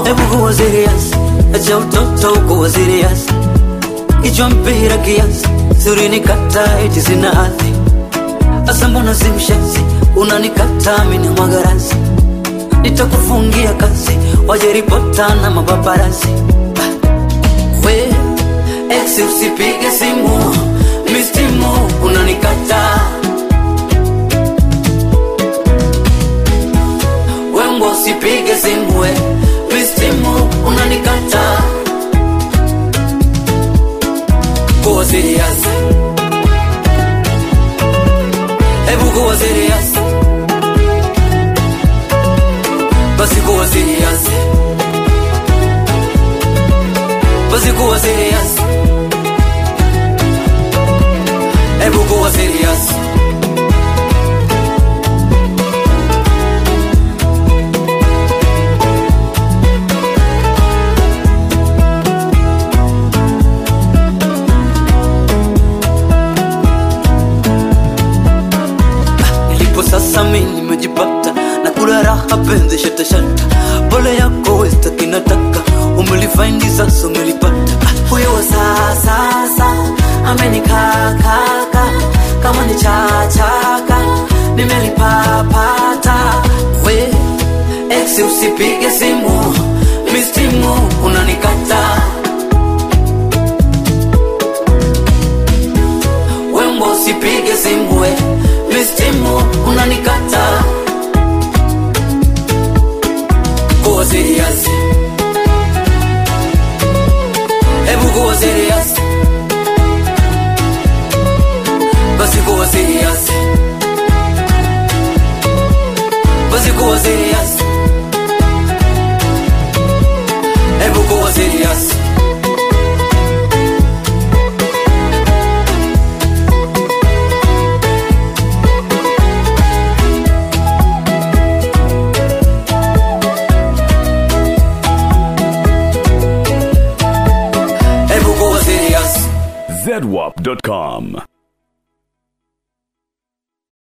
Hebu kuwa serious, acha utoto kuwa serious. Kichwa mpira kiasi, siri nikata eti sina hadhi. Asa mbona si mshenzi, unanikata mimi na magarasi. Nitakufungia kazi, waje ripota na mapaparazzi. We, ex usipige simu, mistimu unanikata. Wembo usipige simu, we, mistimu unanikata. Kuwa serious. Hebu kuwa serious. Basi kuwa serious. Basi kuwa serious. Hebu kuwa serious. Nilipo sasa mimi nimejipata na kula raha penzi shata shata, pole yako westa kinataka umelifaindi sasa umelipata. Ah, Huyo wa sasa amenikakaka kama ni chachaka nimelipapata. We ex usipige simu, mistimu unanikata. Wembo usipige simu we mistimu unanikata Kuwa serious Hebu kuwa serious Basi kuwa serious Basi kuwa serious Hebu kuwa serious Hebu kuwa serious zedwap.com.